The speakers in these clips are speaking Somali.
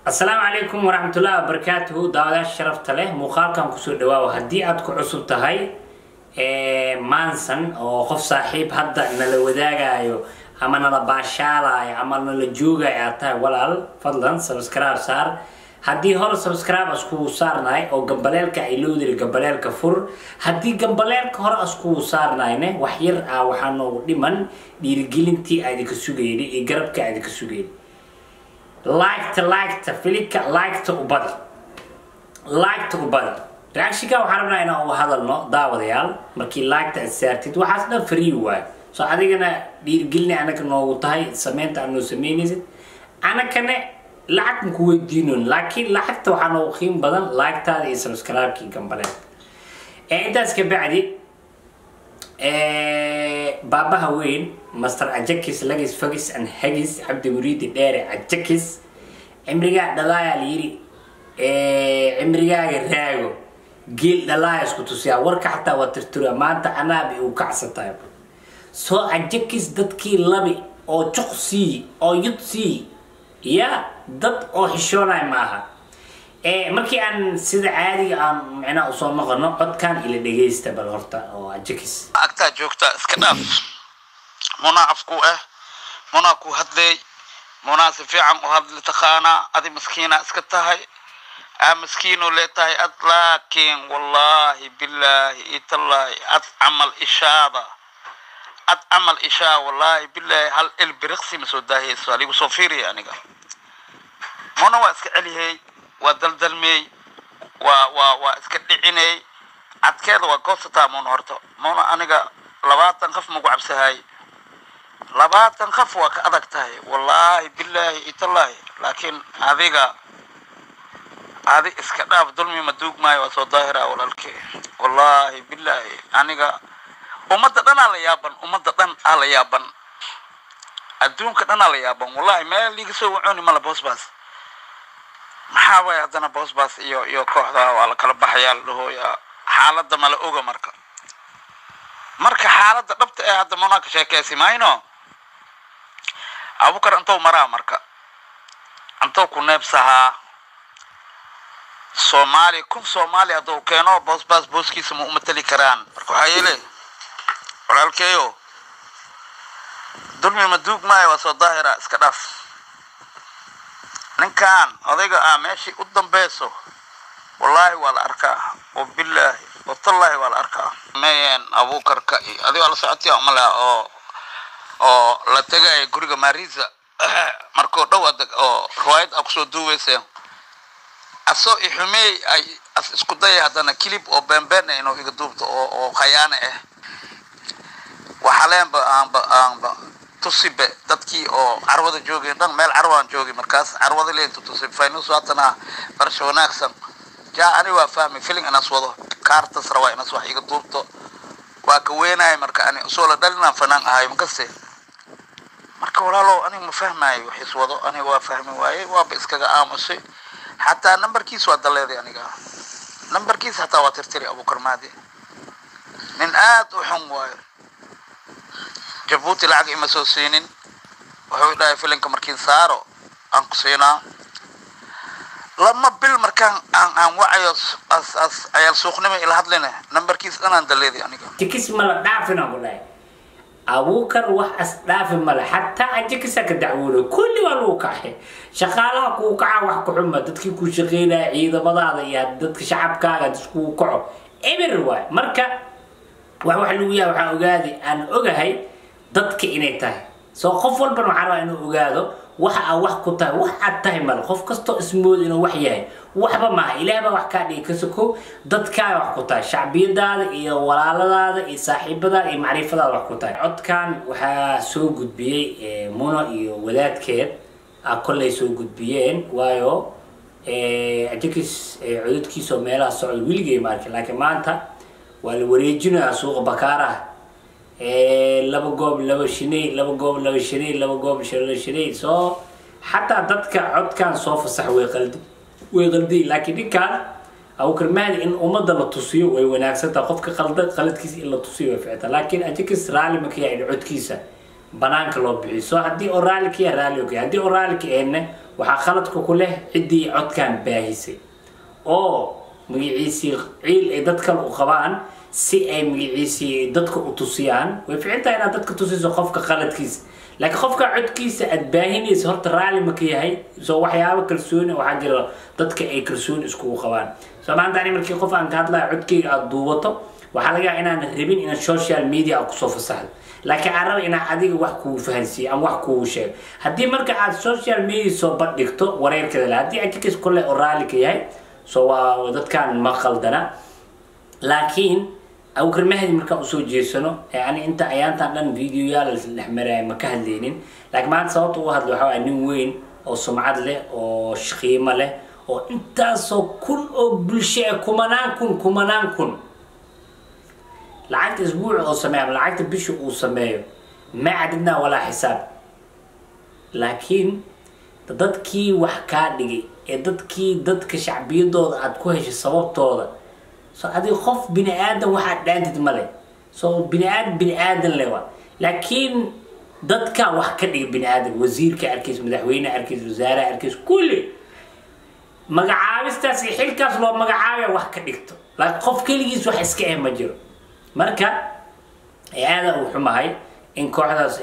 asalaamu calaykum waraxmatullahi wabarakaatuhu daawadayaasha sharafta leh muuqaalkan kusoo dhawaawo haddii aad ku cusub tahay maansan oo qof saaxiib hadda nala wadaagayo ama nala baashaalayo ama nala joogayo aad tahay walaal fadlan subscribe saar haddii hore subscribe askugu saarnahay oo gambaleelka ay loodiri gambaleelka fur haddii gambaleelka hore askugu saarnayne wax yar ah waxaa noogu dhiman dhiirigelintii aadinka sugayni iyo garabka aadinka sugayni liketa liketa filika liketa u badi liketa u badi reactionka waxaan rabnaa inaan uga hadalno daawadayaal markii liketa aad saartid waxaas dhan free waay so adigana dhiirigelina anaga noogu tahay sameynta aad noo sameynaysid anakane lacag maku weydiinon laakiin lacagta waxaa noogu qiim badan liketaada iyo subscribe-kii gambaleen intaas ka bacdi baabaha weyn master ajakis lagis fagis and hagis cabdi muriidi dheere ajakis cimrigaa dhalaayaa layiri cimrigaaga raago geel dhalaaya isku tusiyaa warka xataa waa tirtura maanta anaabi uu kacsatahay soo ajakis dadkii labi oo juq sii oo yud sii ya dad oo xishoonaya maaha markii aan sida caadiga aan micnaha usoo noqono codkan ila dhegaysta bal horta oo ajakis agtaa joogta iska dhaaf munaa afku ah munaa ku hadlay munaa si fiican u hadli taqaanaa adi maskiina iska tahay aa maskiinu leetahay ad laakiin wallaahi billaahi itallaahi ad camal ishaada ad camal ishaa wallaahi billaahi hal il biriqsi ma soo daahiyayso aligu soo fiiriya aniga muna waa iska celiyey waa daldalmey waa waa waa iska dhiciney cadkeeda waa goosataa muna horta muna aniga labaatan qof magu cabsahay labaatan qof waa ka adag tahay wallaahi billaahi itallaahi laakiin adiga adi iska dhaaf dulmi ma duug maayo waa soo daahira walaalkee wallaahi billaahi aniga ummadda dhanaa la yaaban ummadda dhan aa la yaaban adduunka dhanaa la yaaban wallahi meel liiga soo waconi mala boosbaas maxaa waaya haddana boosbaas iyo iyo kooxda waa la kala baxayaa la dhahooyaa xaaladda mala oga marka marka xaaladda dhabta ee hadda munaa ka sheekeysi mayno abukar intou maraa marka intou ku neebsahaa soomaali kun soomaali hadduu keeno boosbaas booskiisa ma umateli karaan marka waxaa yeele walaalkeeyo dulmi ma duug maayo waa soo daahira iska dhaaf ninkan odayga ah meeshii u dambeyso wallaahi waa la arkaa oo billaahi watallaahi waa la arkaa meyen abuukarka iyo adigoo la socotiya umala oo oo la tegaya guriga marisa markuu dhow adag oo riwaayad a kusoo duuweyseen asoo ixumeey ay as isku daya haddana kilib oo beenbeen inuu iga duubto oo oo khayaane ah waxaleenba aanba aanba tusibe dadkii oo carwada joogeen dhan meel carwaan joogi markaas carwada leentu tusib faynus waatana barsha wanaagsan jaa ani waa fahmi filin inas wado kaartas rabaa inas wax iga duubto waa ka weenaaya marka ani usoo la dhalinaan fanaan ahay makaste marka walaalow aniga ma fahmaayo waxis wado aniga waa fahmi waaye waaba iskaga aamusay xataa nambarkiis waa daleeday aniga nambarkiis hataa waa tirtiri abukar maadi nin aad u xun waayo jabuuti lacag ima soo siinin wuxuu dhahay filinka markiin saaro aan ku siinaa lama bil markaan aan aan wacayo as as ayaal suuqnimo ila hadline nambarkiis dhanaan daleeday aniga jikis mala dhaafina ku dhahay abuukar wax as dhaafi male xataa ajikisa ka dacwoodo kulli waa lagu kacay shaqaalaha kuu kaca wax ku xuma dadkii ku shaqeynaya ciidamadaada iyo dadka shacabkaaga iskugu kaco eber waay marka wax wax lagu yahay waxaan ogaaday aan ogahay dadka inay tahay soo qof walban waxaan rabaa inuu ogaado waxa aa wax ku tahay wax aad tahay male qof kastoo ismooda inuu wax yahay waxba maaha ilaah baa wax kaa dhigi ka sokow dadkaaga wax ku tahay shacbiyadaada iyo walaaladaada iyo saaxiibadaada iyo macrifadaada wax ku tahay codkan waxaa soo gudbiyey muno iyo wadaadkeed a kollay soo gudbiyeen waayo ajikis codadkiisoo meelaha socda weligay maarkin laakiin maanta waa la wareejinayaa suuqa bakaaraha laba goob laba shinay laba goob laba shinay laba goob laba shinay soo xataa dadka codkan soo fasax way qaldi way qaldi laakiin ninkan abukar mahdi in ummadda la tusiyo way wanaagsantaha qofka qalda qaladkiisa in la tusiyo way ficta laakiin ajikis raalli maka yahay codkiisa banaanka loo bixiyo soo haddii oo raalli ka yahay raalli okay haddii oo raalli ka ahayna waxaa khaladka ku leh ciddii codkan baahisay oo magaciisii ciil ay dad kale u qabaan si ay magaciisii dadka u tusiyaan way fiican tahay inaad dadka tusiso qofka khaladkiisa laakiin qofka codkiisa aad baahinaysa horta raalli ma ka yahay soo waxyaabo kalsooni waxaa jira dadka ay kalsooni iskugu qabaan soo maanta ani markii qof aan ka hadlaya codkeyga aada duubato waxaa laga yaaba inaan rabin inaan social media aad kusoo fasaxdo laakiin aan raba inaan adiga wax kugu fahansiiyo ama wax kugu sheego haddii marka aad social media soo bandhigto wareerkeeda le haddii ajikis kole oo raalli ka yahay so waa dadkan ma qaldana laakiin abukar mahdi markaan usoo jeesano ani inta ayaantan dhan videoyaal dhex maraya ma ka hadlaynin laakiin maanta sababta u hadla waxaa nin weyn oo sumcad leh oo qiimo leh oo intaasoo kun oo bulsho ah kumanaan kun kumanaan kun lacagta isbuuci oo sameeyo ama lacagta bisha uu sameeyo ma cadidnaa walaa xisaab laakiin dadkii wax kaa dhigay ee dadkii dadka shacbiyadooda aad ku heshay sababtooda so adiga qof bini aadan waxaad dhaantid male so bini aadan bini aadan le wa laakiin dadka wax ka dhiga bini aadan wasiirka arkiis madaxweyne arkiis wasaare arkiis kulli magacaabistaas iyo xilkaas loo magacaabaya wax ka dhigto laakiin qof keligiis wax iska eh ma jiro marka aada uu xumahay in kooxdaas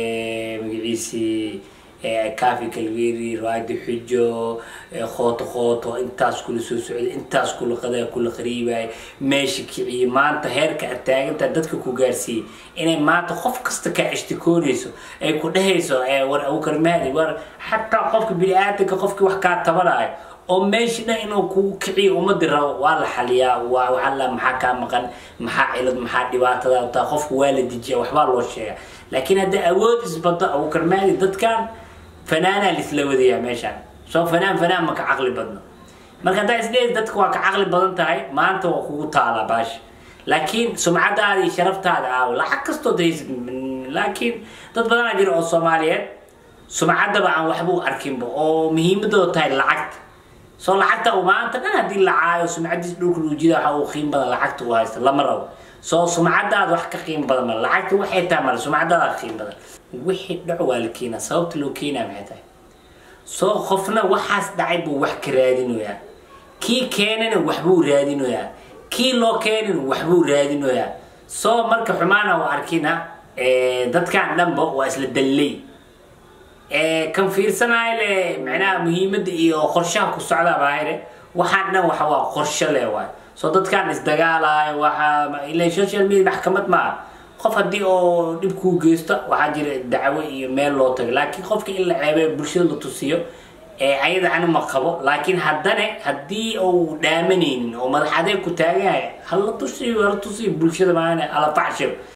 magaciisii kaafi kalgeeri raadi xujo khooto khooto intaas kula soo socday intaas kula qadaa kula qariibaya meesha kiciye maanta heerka aad taagantaa dadka ku gaarsiiyey inay maanta qof kasta kaa ishtikoonayso ay ku dhehayso war abukar mahdi war xataa qofka bini-aadanka qofkii wax kaa tabanayo oo meesha dhan inuu kugu kiciyo ummadii rabo waa la xaliyaa waa waxaa la maxaa kaa maqan maxaa cilad maxaa dhibaatada taa qofka waa la dejiya waxbaa loo sheegaa laakiin hadda awood isbado abukar mahdi dadkan fanaanaa lisla wadayaa meeshaan soo fanaan fanaan ma ka caqli badno marka haddaa isdheedi dadka waa ka caqli badan tahay maanta waa kugu taalaa baasha laakiin sumcadaada iyo sharaftaada aawo lacag kastoo daysid laakiin dad badanaa jira oo soomaaliyeed sumcaddaba aan waxba u arkinba oo muhiimadooda tahay lacagta soo lacagta uu maanta dhan haddii la caayo sumcadiis dhulka luujida waxa uu qiim badan lacagta uu haysta lama rabo soo sumcadaada wax ka qiim badan male lacagta waxay tahay male sumcadaada ka qiim badan wixii dhaco waa la keenaa sababta loo keenaa maxay tahay soo qofna waxaas dhacay buu wax ka raadinoyaa kii keenana waxbuu raadinoyaa kii loo keenana waxbuu raadinoyaa soo marka xumaana u arkina dadkan dhanba waa isla dalley kan fiirsanaayo le macnaha muhiimadda iyo qorshaha ku socdaa baahire waxaan dhan waxa waa qorsho le waay soo dadkan isdagaalayo waxa ila social media maxkamad maaha qof haddii oo dhib kuu geysto waxaa jira dacwo iyo meel loo tago laakiin qofka in la ceebeyo bulshada la tusiyo ayada ani ma qabo laakiin haddana haddii uu dhaamanaynin oo madax adeeg ku taagan yahay hala tusiyo hala tusiyo bulshada maana ala facshir